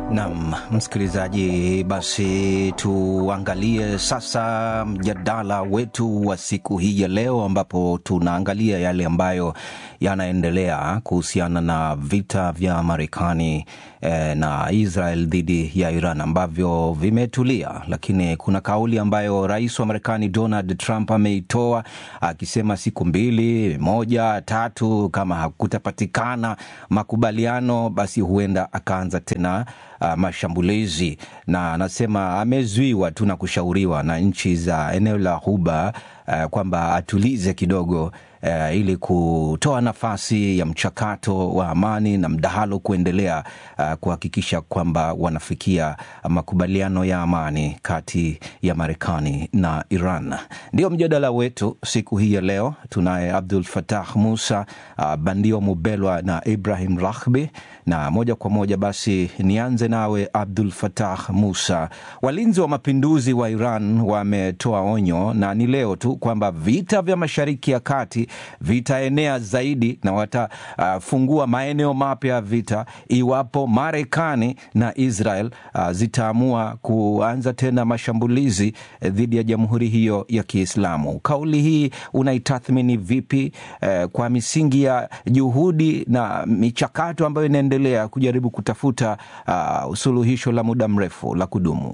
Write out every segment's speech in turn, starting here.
Nam msikilizaji, basi tuangalie sasa mjadala wetu wa siku hii ya leo, ambapo tunaangalia yale ambayo yanaendelea kuhusiana na vita vya Marekani eh, na Israel dhidi ya Iran ambavyo vimetulia, lakini kuna kauli ambayo rais wa Marekani Donald Trump ameitoa akisema siku mbili, moja, tatu, kama hakutapatikana makubaliano, basi huenda akaanza tena uh, mashambulizi na anasema amezuiwa tu na kushauriwa na nchi za eneo la Ghuba uh, kwamba atulize kidogo uh, ili kutoa nafasi ya mchakato wa amani na mdahalo kuendelea uh, kuhakikisha kwamba wanafikia makubaliano ya amani kati ya Marekani na Iran. Ndio mjadala wetu siku hii ya leo. Tunaye Abdul Fatah Musa, uh, Bandio Mubelwa na Ibrahim Rahbi, na moja kwa moja basi nianze nawe Abdul Fatah Musa. Walinzi wa mapinduzi wa Iran wametoa onyo na ni leo tu kwamba vita vya Mashariki ya Kati vitaenea zaidi na watafungua uh, maeneo mapya ya vita iwapo Marekani na Israel uh, zitaamua kuanza tena mashambulizi eh, dhidi ya jamhuri hiyo ya Kiislamu. Kauli hii unaitathmini vipi eh, kwa misingi ya juhudi na michakato ambayo inaendelea kujaribu kutafuta uh, suluhisho la muda mrefu la kudumu?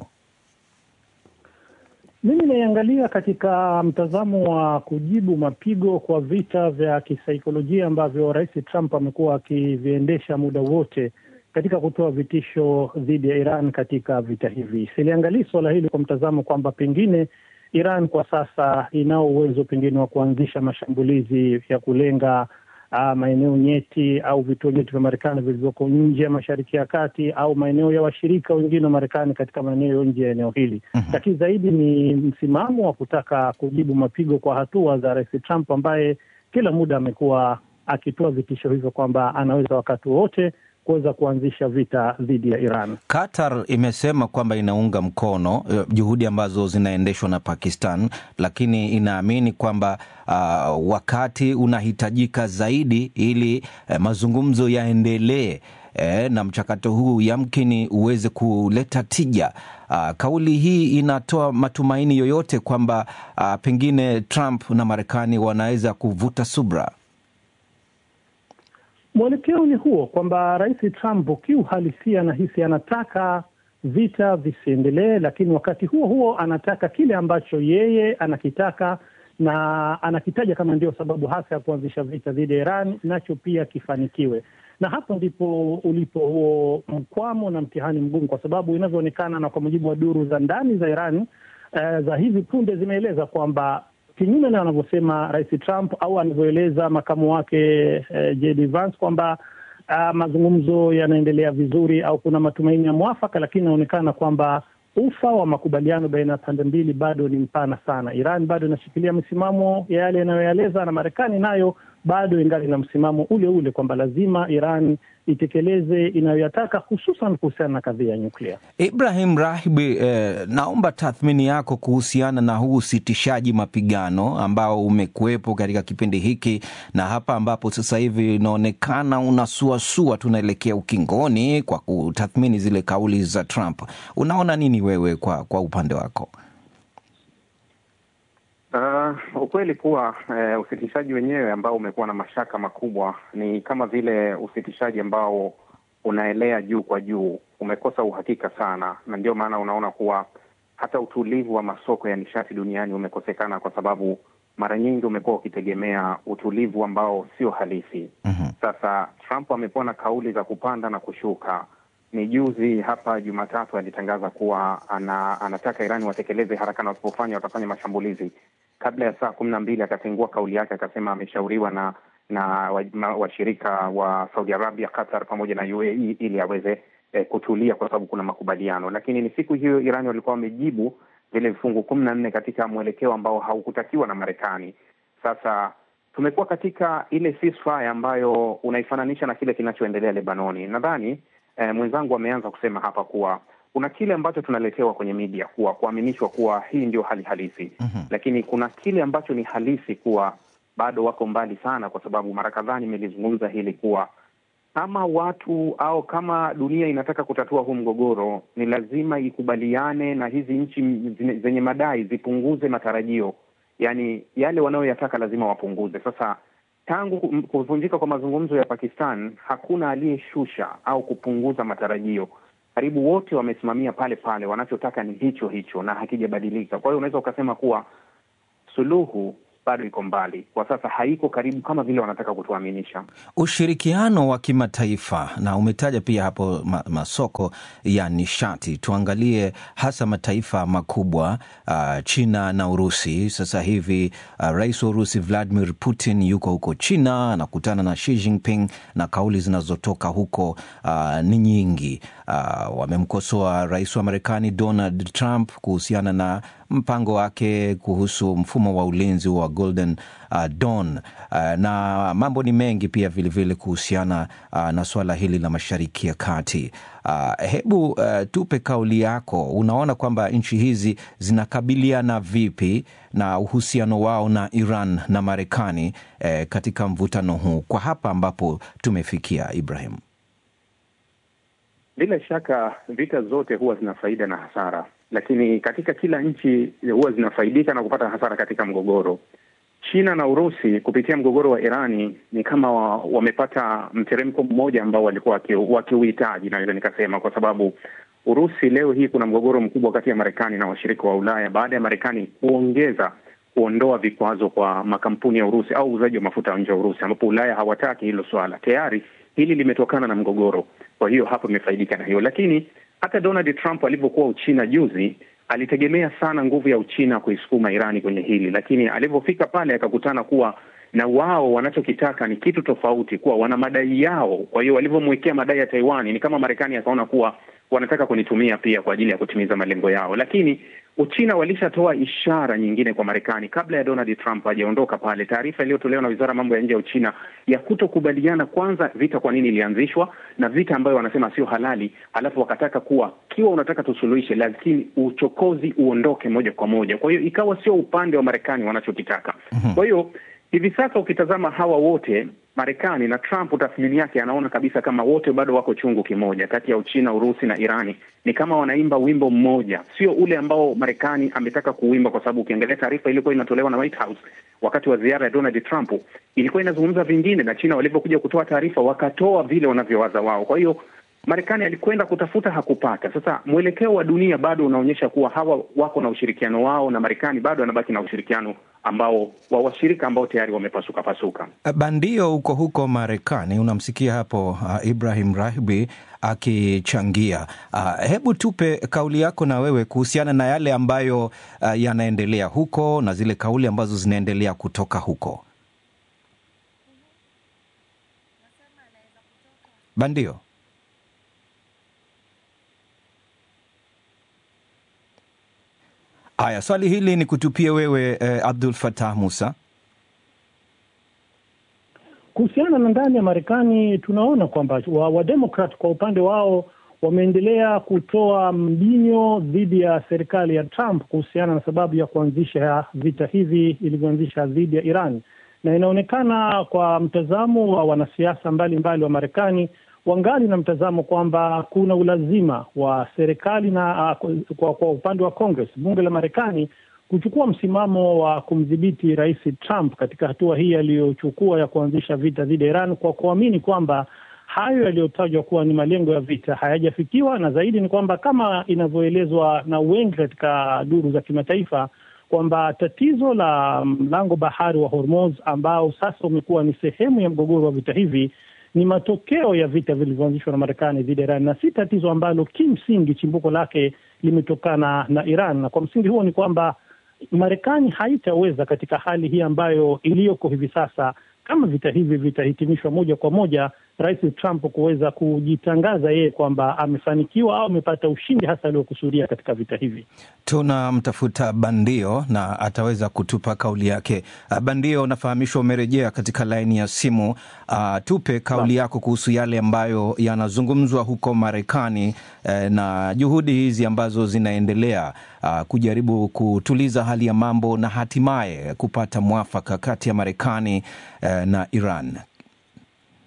Mimi naiangalia katika mtazamo wa kujibu mapigo kwa vita vya kisaikolojia ambavyo Rais Trump amekuwa akiviendesha muda wote katika kutoa vitisho dhidi ya Iran katika vita hivi. Siliangalii suala hili kwa mtazamo kwamba pengine Iran kwa sasa inao uwezo pengine wa kuanzisha mashambulizi ya kulenga uh, maeneo nyeti au vituo nyeti vya Marekani vilivyoko nje ya Mashariki ya Kati au maeneo ya washirika wengine wa Marekani katika maeneo nje ya eneo hili. Mm-hmm. Lakini zaidi ni msimamo wa kutaka kujibu mapigo kwa hatua za Rais Trump ambaye kila muda amekuwa akitoa vitisho hivyo kwamba anaweza wakati wowote kuweza kuanzisha vita dhidi ya Iran. Qatar imesema kwamba inaunga mkono juhudi ambazo zinaendeshwa na Pakistan, lakini inaamini kwamba uh, wakati unahitajika zaidi ili uh, mazungumzo yaendelee eh, na mchakato huu yamkini uweze kuleta tija. Uh, kauli hii inatoa matumaini yoyote kwamba uh, pengine Trump na Marekani wanaweza kuvuta subra? Mwelekeo ni huo kwamba Rais Trump kiuhalisia nahisi anataka vita visiendelee, lakini wakati huo huo anataka kile ambacho yeye anakitaka na anakitaja kama ndio sababu hasa ya kuanzisha vita dhidi ya Iran, nacho pia kifanikiwe. Na hapo ndipo ulipo huo mkwamo na mtihani mgumu, kwa sababu inavyoonekana na kwa mujibu wa duru za ndani za Iran eh, za hivi punde zimeeleza kwamba kinyume na anavyosema Rais Trump au anavyoeleza makamu wake eh, JD Vance kwamba uh, mazungumzo yanaendelea vizuri au kuna matumaini ya mwafaka, lakini inaonekana kwamba ufa wa makubaliano baina ya pande mbili bado ni mpana sana. Iran bado inashikilia misimamo ya yale yanayoeleza na Marekani nayo bado ingali na msimamo ule ule kwamba lazima Iran itekeleze inayoyataka hususan kuhusiana na kadhia ya nyuklia. Ibrahim Rahibi, eh, naomba tathmini yako kuhusiana na huu usitishaji mapigano ambao umekuwepo katika kipindi hiki na hapa ambapo sasa hivi inaonekana unasuasua, tunaelekea ukingoni kwa kutathmini zile kauli za Trump. Unaona nini wewe kwa, kwa upande wako? Uh, ukweli kuwa uh, usitishaji wenyewe ambao umekuwa na mashaka makubwa ni kama vile usitishaji ambao unaelea juu kwa juu, umekosa uhakika sana, na ndio maana unaona kuwa hata utulivu wa masoko ya nishati duniani umekosekana, kwa sababu mara nyingi umekuwa ukitegemea utulivu ambao sio halisi. Mhm. Sasa Trump amekuwa na kauli za kupanda na kushuka. Ni juzi hapa Jumatatu alitangaza kuwa ana, anataka Irani watekeleze haraka na wasipofanya watafanya mashambulizi. Kabla ya saa kumi na mbili akatengua kauli yake, akasema ameshauriwa na na wa- ma- washirika wa Saudi Arabia, Qatar pamoja na UAE ili aweze eh, kutulia kwa sababu kuna makubaliano. Lakini ni siku hiyo Irani walikuwa wamejibu vile vifungu kumi na nne katika mwelekeo ambao haukutakiwa na Marekani. Sasa tumekuwa katika ile ceasefire ambayo unaifananisha na kile kinachoendelea Lebanoni. Nadhani eh, mwenzangu ameanza kusema hapa kuwa kuna kile ambacho tunaletewa kwenye media kuwa kuaminishwa kuwa hii ndio hali halisi Mhm. lakini kuna kile ambacho ni halisi kuwa bado wako mbali sana, kwa sababu mara kadhaa nimelizungumza hili kuwa kama watu au kama dunia inataka kutatua huu mgogoro, ni lazima ikubaliane na hizi nchi zenye madai zipunguze matarajio, yaani yale wanayoyataka lazima wapunguze. Sasa tangu kuvunjika kwa mazungumzo ya Pakistan, hakuna aliyeshusha au kupunguza matarajio. Karibu wote wamesimamia pale pale, wanachotaka ni hicho hicho na hakijabadilika. Kwa hiyo unaweza ukasema kuwa suluhu bado iko mbali kwa sasa, haiko karibu kama vile wanataka kutuaminisha. Ushirikiano wa kimataifa, na umetaja pia hapo ma, masoko ya nishati. Tuangalie hasa mataifa makubwa uh, China na Urusi. Sasa hivi uh, rais wa Urusi Vladimir Putin yuko huko China, anakutana na Xi Jinping na kauli zinazotoka huko uh, ni nyingi. Uh, wamemkosoa rais wa Marekani Donald Trump kuhusiana na mpango wake kuhusu mfumo wa ulinzi wa Golden uh, Dawn uh, na mambo ni mengi pia vilevile kuhusiana uh, na suala hili la Mashariki ya Kati. Uh, hebu uh, tupe kauli yako. Unaona kwamba nchi hizi zinakabiliana vipi na uhusiano wao na Iran na Marekani eh, katika mvutano huu kwa hapa ambapo tumefikia, Ibrahim? Bila shaka vita zote huwa zina faida na hasara, lakini katika kila nchi huwa zinafaidika na kupata hasara katika mgogoro. China na Urusi kupitia mgogoro wa Irani ni kama wa, wamepata mteremko mmoja ambao walikuwa wakiuhitaji, naweza nikasema, kwa sababu Urusi leo hii kuna mgogoro mkubwa kati ya Marekani na washirika wa Ulaya baada ya Marekani kuongeza kuondoa vikwazo kwa makampuni ya Urusi au uuzaji wa mafuta nje ya Urusi, ambapo Ulaya hawataki hilo swala. Tayari hili limetokana na mgogoro, kwa hiyo hapo imefaidika na hiyo. Lakini hata Donald Trump alivyokuwa Uchina juzi alitegemea sana nguvu ya Uchina kuisukuma Irani kwenye hili, lakini alivyofika pale akakutana kuwa na wao wanachokitaka ni kitu tofauti, kuwa wana madai yao. Kwa hiyo walivyomwekea madai ya Taiwan ni kama Marekani akaona kuwa wanataka kunitumia pia kwa ajili ya kutimiza malengo yao, lakini Uchina walishatoa ishara nyingine kwa Marekani kabla ya Donald Trump hajaondoka pale. Taarifa iliyotolewa na wizara ya mambo ya nje ya Uchina ya kutokubaliana kwanza vita kwa nini ilianzishwa na vita ambayo wanasema sio halali, alafu wakataka kuwa kiwa unataka tusuluhishe, lakini uchokozi uondoke moja kwa moja. Kwa hiyo ikawa sio upande wa Marekani wanachokitaka. Kwa hiyo hivi sasa ukitazama hawa wote Marekani na Trump, tathmini yake anaona kabisa kama wote bado wako chungu kimoja kati ya Uchina, Urusi na Irani. Ni kama wanaimba wimbo mmoja, sio ule ambao Marekani ametaka kuimba, kwa sababu ukiangalia taarifa iliyokuwa inatolewa na White House wakati wa ziara ya Donald Trump ilikuwa inazungumza vingine, na China walivyokuja kutoa taarifa wakatoa vile wanavyowaza wao. Kwa hiyo Marekani alikwenda kutafuta hakupata. Sasa mwelekeo wa dunia bado unaonyesha kuwa hawa wako na ushirikiano wao, na Marekani bado anabaki na ushirikiano ambao wa washirika ambao tayari wamepasuka pasuka. Bandio huko huko Marekani, unamsikia hapo uh, Ibrahim Rahbi akichangia. Uh, hebu tupe kauli yako na wewe kuhusiana na yale ambayo uh, yanaendelea huko na zile kauli ambazo zinaendelea kutoka huko. Bandio. Haya, swali hili ni kutupie wewe eh, Abdul Fatah Musa. Kuhusiana na ndani ya Marekani, tunaona kwamba Wademokrat wa kwa upande wao wameendelea kutoa mbinyo dhidi ya serikali ya Trump kuhusiana na sababu ya kuanzisha vita hivi ilivyoanzisha dhidi ya Iran, na inaonekana kwa mtazamo wa wanasiasa mbalimbali wa Marekani wangali na mtazamo kwamba kuna ulazima wa serikali na uh, kwa, kwa upande wa Congress, bunge la Marekani kuchukua msimamo wa kumdhibiti Rais Trump katika hatua hii aliyochukua ya kuanzisha vita dhidi ya Iran kwa kuamini kwamba hayo yaliyotajwa kuwa ni malengo ya vita hayajafikiwa, na zaidi ni kwamba kama inavyoelezwa na wengi katika duru za kimataifa kwamba tatizo la mlango bahari wa Hormuz ambao sasa umekuwa ni sehemu ya mgogoro wa vita hivi ni matokeo ya vita vilivyoanzishwa na Marekani dhidi ya Iran na si tatizo ambalo kimsingi chimbuko lake limetokana na Iran. Na kwa msingi huo ni kwamba Marekani haitaweza katika hali hii ambayo iliyoko hivi sasa, kama vita hivi vitahitimishwa moja kwa moja, Rais Trump kuweza kujitangaza yeye kwamba amefanikiwa au amepata ushindi hasa aliokusudia katika vita hivi. Tunamtafuta Bandio na ataweza kutupa kauli yake. Bandio, unafahamishwa umerejea katika laini ya simu. Uh, tupe kauli yako kuhusu yale ambayo yanazungumzwa huko Marekani eh, na juhudi hizi ambazo zinaendelea uh, kujaribu kutuliza hali ya mambo na hatimaye kupata mwafaka kati ya Marekani eh, na Iran.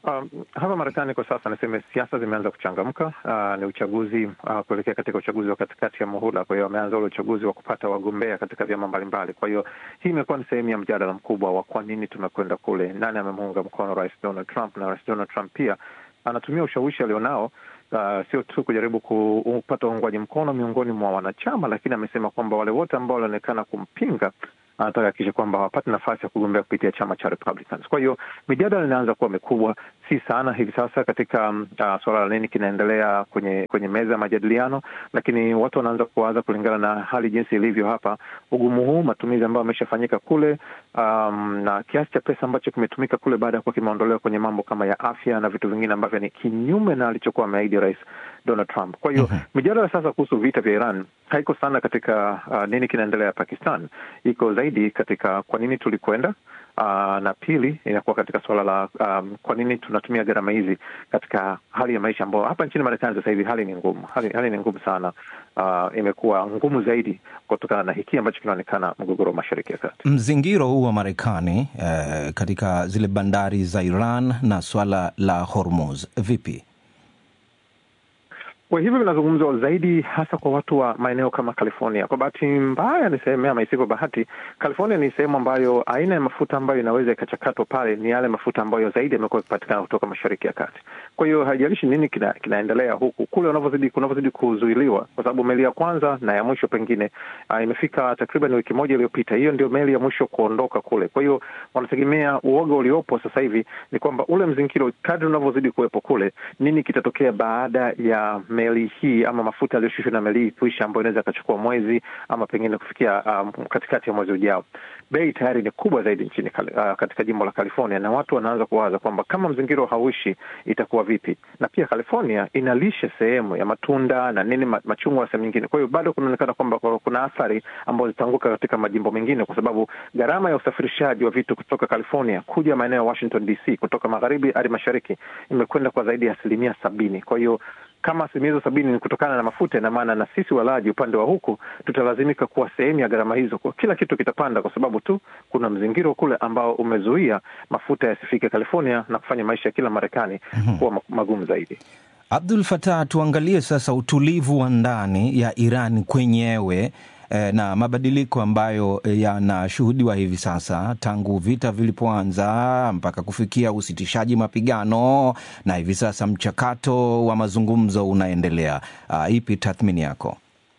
Um, hapa Marekani kwa sasa niseme siasa zimeanza kuchangamka. Uh, ni uchaguzi uh, kuelekea katika uchaguzi wa katikati ya muhula. Kwa hiyo wameanza ule uchaguzi wa kupata wagombea katika vyama mbalimbali. Kwa hiyo hii imekuwa ni sehemu ya mjadala mkubwa wa kwa nini tumekwenda kule, nani amemuunga mkono Rais Donald Trump, na Rais Donald Trump pia anatumia ushawishi alionao Uh, sio tu kujaribu kupata uungwaji mkono miongoni mwa wanachama, lakini amesema kwamba wale wote ambao walionekana kumpinga anataka hakikisha kwamba hawapati nafasi ya kugombea kupitia chama cha Republicans. Kwa hiyo mijadala inaanza kuwa mikubwa, si sana hivi sasa katika uh, suala la nini kinaendelea kwenye kwenye meza ya majadiliano, lakini watu wanaanza kuwaza kulingana na hali jinsi ilivyo hapa, ugumu huu, matumizi ambayo ameshafanyika kule, um, na kiasi cha pesa ambacho kimetumika kule baada ya kuwa kimeondolewa kwenye mambo kama ya afya na vitu vingine ambavyo ni kinyume na alichokuwa ameahidi Rais Donald Trump. Kwa hiyo mm -hmm. mijadala sasa kuhusu vita vya Iran haiko sana katika uh, nini kinaendelea Pakistan, iko zaidi katika kwa nini tulikwenda Uh, na pili inakuwa katika suala la um, kwa nini tunatumia gharama hizi katika hali ya maisha ambayo hapa nchini Marekani sasa hivi hali ni ngumu, hali, hali ni ngumu sana. Uh, imekuwa ngumu zaidi kutokana na hiki ambacho kinaonekana mgogoro wa Mashariki ya Kati. Mzingiro huu wa Marekani eh, katika zile bandari za Iran na swala la Hormuz vipi? Kwa hivyo vinazungumzwa zaidi hasa kwa watu wa maeneo kama California. Kwa bahati mbaya niseme, ama isivyo bahati, California ni sehemu ambayo aina ya mafuta ambayo inaweza ikachakatwa pale ni yale mafuta ambayo zaidi yamekuwa yakipatikana kutoka Mashariki ya Kati. Kwa hiyo haijalishi nini kina, kinaendelea huku kule unavyozidi kunavyozidi kuzuiliwa, kwa sababu meli ya kwanza na ya mwisho pengine uh, imefika takriban wiki moja iliyopita. Hiyo ndio meli ya mwisho kuondoka kule. Kwa hiyo wanategemea, uoga uliopo sasa hivi ni kwamba ule mzingiro, kadri unavyozidi kuwepo kule, nini kitatokea baada ya meli hii ama mafuta yaliyoshushwa na meli hii kuisha, ambayo inaweza ikachukua mwezi ama pengine kufikia um, katikati ya mwezi ujao. Bei tayari ni kubwa zaidi nchini uh, katika jimbo la California, na watu wanaanza kuwaza kwamba kama mzingiro hauishi itakuwa vipi? Na pia California inalisha sehemu ya matunda na nini machungwa na sehemu nyingine. Kwa hiyo bado kunaonekana kwamba kuna athari ambazo zitaanguka katika majimbo mengine, kwa sababu gharama ya usafirishaji wa vitu kutoka California kuja maeneo ya Washington DC, kutoka magharibi hadi mashariki imekwenda kwa zaidi ya asilimia sabini. Kwa hiyo kama asilimia hizo sabini ni kutokana na mafuta, ina maana na sisi walaji upande wa huku tutalazimika kuwa sehemu ya gharama hizo. Kwa kila kitu kitapanda, kwa sababu tu kuna mzingiro kule ambao umezuia mafuta yasifike California na kufanya maisha ya kila Marekani mm-hmm. kuwa magumu zaidi. Abdul Fatah, tuangalie sasa utulivu wa ndani ya Iran kwenyewe na mabadiliko ambayo yanashuhudiwa hivi sasa tangu vita vilipoanza mpaka kufikia usitishaji mapigano na hivi sasa mchakato wa mazungumzo unaendelea. Uh, ipi tathmini yako?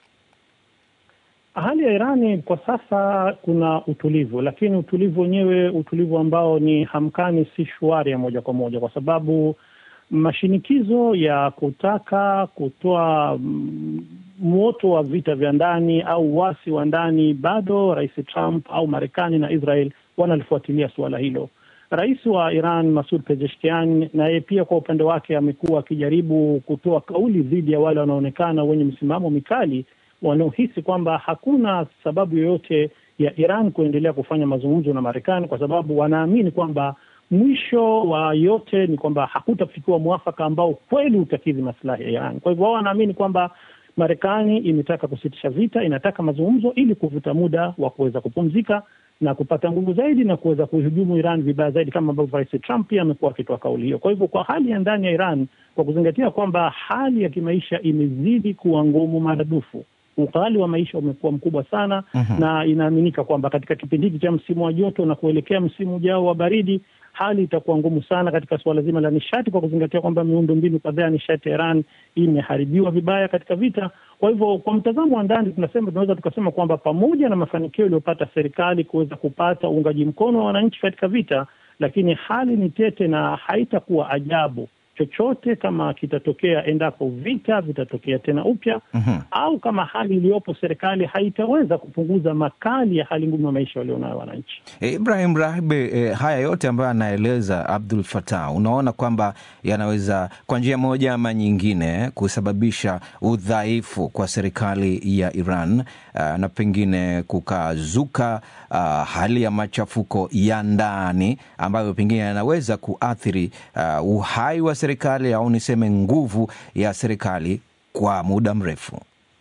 Hali ya Irani kwa sasa kuna utulivu, lakini utulivu wenyewe, utulivu ambao ni hamkani, si shwari ya moja kwa moja, kwa sababu mashinikizo ya kutaka kutoa moto wa vita vya ndani au wasi wa ndani, bado Rais Trump au Marekani na Israel wanalifuatilia suala hilo. Rais wa Iran Masud Pezeshkian naye pia kwa upande wake amekuwa akijaribu kutoa kauli dhidi ya wale wanaonekana wenye msimamo mikali wanaohisi kwamba hakuna sababu yoyote ya Iran kuendelea kufanya mazungumzo na Marekani kwa sababu wanaamini kwamba mwisho wa yote ni kwamba hakutafikiwa mwafaka ambao kweli utakidhi masilahi ya Iran. Kwa hivyo wao wanaamini kwamba Marekani imetaka kusitisha vita, inataka mazungumzo ili kuvuta muda wa kuweza kupumzika na kupata nguvu zaidi na kuweza kuihujumu Iran vibaya zaidi, kama ambavyo Rais Trump pia amekuwa akitoa kauli hiyo. Kwa hivyo, kwa hali ya ndani ya Iran, kwa kuzingatia kwamba hali ya kimaisha imezidi kuwa ngumu maradufu, ughali wa maisha umekuwa mkubwa sana uh-huh. na inaaminika kwamba katika kipindi hiki cha msimu wa joto na kuelekea msimu ujao wa baridi hali itakuwa ngumu sana katika suala zima la nishati, kwa kuzingatia kwamba miundo mbinu kadhaa ya nishati ya Iran imeharibiwa vibaya katika vita. Kwa hivyo, kwa mtazamo wa ndani, tunasema tunaweza tukasema kwamba pamoja na mafanikio iliyopata serikali kuweza kupata uungaji mkono wa wananchi katika vita, lakini hali ni tete na haitakuwa ajabu chochote kama kitatokea endapo vita vitatokea tena upya mm-hmm. au kama hali iliyopo serikali haitaweza kupunguza makali ya hali ngumu ya maisha walionayo wananchi. E, Ibrahim Rahbe, e, haya yote ambayo anaeleza Abdul Fatah, unaona kwamba yanaweza kwa njia moja ama nyingine kusababisha udhaifu kwa serikali ya Iran uh, na pengine kukazuka uh, hali ya machafuko ya ndani ambayo pengine yanaweza kuathiri uh, uhai wa serikali au niseme nguvu ya serikali kwa muda mrefu.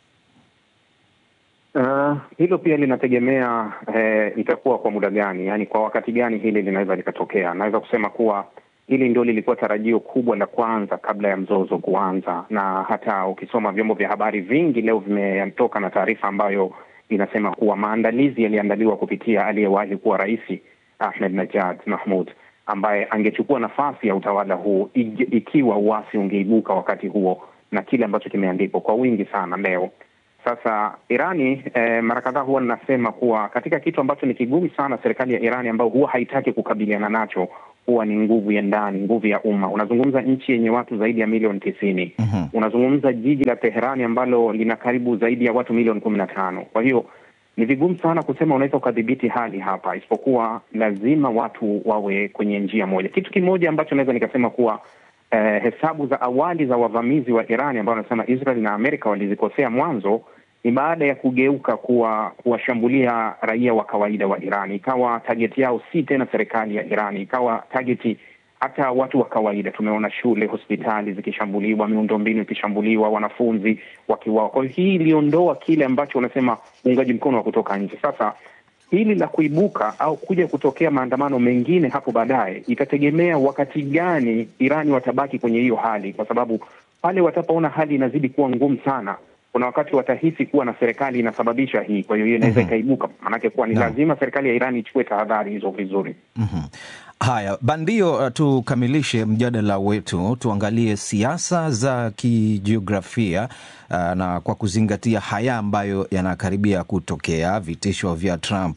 Uh, hilo pia linategemea eh, itakuwa kwa muda gani, yaani kwa wakati gani hili linaweza likatokea. Naweza kusema kuwa hili ndio lilikuwa tarajio kubwa la kwanza kabla ya mzozo kuanza, na hata ukisoma vyombo vya habari vingi leo vimetoka na taarifa ambayo inasema kuwa maandalizi yaliandaliwa kupitia aliyewahi kuwa rais Ahmed Najad Mahmud ambaye angechukua nafasi ya utawala huu ikiwa uasi ungeibuka wakati huo, na kile ambacho kimeandikwa kwa wingi sana leo. Sasa Irani eh, mara kadhaa huwa ninasema kuwa katika kitu ambacho ni kigumu sana serikali ya Irani ambayo huwa haitaki kukabiliana nacho huwa ni nguvu ya ndani, nguvu ya umma. Unazungumza nchi yenye watu zaidi ya milioni tisini. mm -hmm. Unazungumza jiji la Teherani ambalo lina karibu zaidi ya watu milioni kumi na tano. Kwa hiyo ni vigumu sana kusema unaweza ukadhibiti hali hapa, isipokuwa lazima watu wawe kwenye njia moja. Kitu kimoja ambacho naweza nikasema kuwa eh, hesabu za awali za wavamizi wa Irani ambao wanasema Israel na Amerika walizikosea mwanzo ni baada ya kugeuka kuwa kuwashambulia raia wa kawaida wa Irani, ikawa tageti yao si tena serikali ya Irani, ikawa tageti hata watu wa kawaida. Tumeona shule, hospitali zikishambuliwa, miundombinu ikishambuliwa, wanafunzi wakiwao. Kwa hiyo hii iliondoa kile ambacho unasema uungaji mkono wa kutoka nje. Sasa hili la kuibuka au kuja kutokea maandamano mengine hapo baadaye itategemea wakati gani Irani watabaki kwenye hiyo hali, kwa sababu pale watapoona hali inazidi kuwa ngumu sana kuna wakati watahisi kuwa na serikali inasababisha hii, kwa hiyo hiyo inaweza ikaibuka. Maanake kuwa ni lazima serikali ya Irani ichukue tahadhari hizo vizuri. mm -hmm. Haya, Bandio, tukamilishe mjadala wetu, tuangalie siasa za kijiografia uh, na kwa kuzingatia haya ambayo yanakaribia kutokea, vitisho vya Trump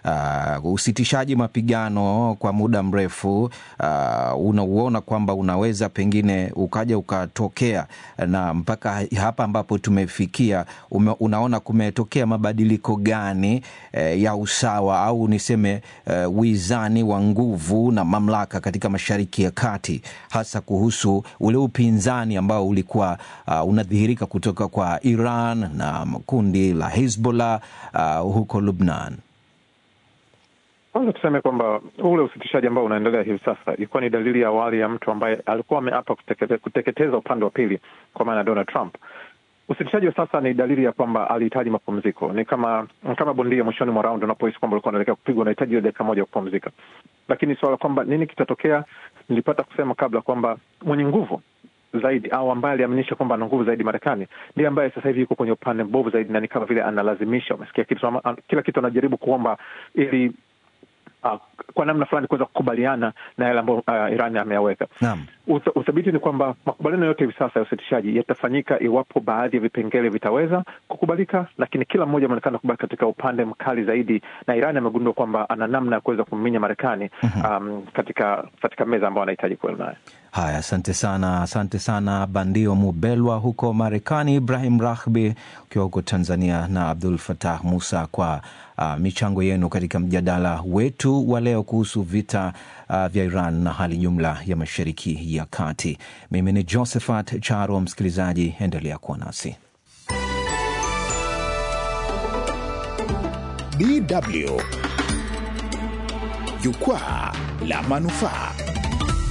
Uh, usitishaji mapigano kwa muda mrefu uh, unauona kwamba unaweza pengine ukaja ukatokea, na mpaka hapa ambapo tumefikia ume, unaona kumetokea mabadiliko gani eh, ya usawa au niseme eh, wizani wa nguvu na mamlaka katika Mashariki ya Kati, hasa kuhusu ule upinzani ambao ulikuwa uh, unadhihirika kutoka kwa Iran na kundi la Hezbollah uh, huko Lubnan. Kwanza tuseme kwamba ule usitishaji ambao unaendelea hivi sasa ilikuwa ni dalili ya awali ya mtu ambaye alikuwa ameapa kuteketeza, kuteketeza upande wa pili, kwa maana Donald Trump. Usitishaji wa sasa ni dalili ya kwamba alihitaji mapumziko. Ni kama kama bondia mwishoni mwa raundi unapohisi kwamba ulikuwa unaelekea kupigwa, unahitaji ile dakika moja ya kupumzika. Lakini suala kwamba nini kitatokea, nilipata kusema kabla kwamba mwenye nguvu zaidi au ambaye aliaminisha kwamba ana nguvu zaidi Marekani ndiye ambaye sasa hivi yuko kwenye upande mbovu zaidi, na ni kama vile analazimisha, umesikia kitu, kila kitu anajaribu kuomba ili Uh, kwa namna fulani kuweza kukubaliana na yale ambayo uh, Iran ameyaweka. Uthabiti ni kwamba makubaliano yote hivi sasa ya usitishaji yatafanyika iwapo baadhi ya vipengele vitaweza kukubalika, lakini kila mmoja ameonekana kubaki katika upande mkali zaidi, na Iran amegundua kwamba ana namna ya kuweza kumminya Marekani um, katika katika meza ambayo anahitaji kuwa nayo. Haya, asante sana, asante sana Bandio Mubelwa huko Marekani, Ibrahim Rahbi ukiwa huko Tanzania na Abdul Fatah Musa kwa uh, michango yenu katika mjadala wetu wa leo kuhusu vita uh, vya Iran na hali jumla ya Mashariki ya Kati. Mimi ni Josephat Charo. Msikilizaji, endelea kuwa nasi. DW Jukwaa la Manufaa.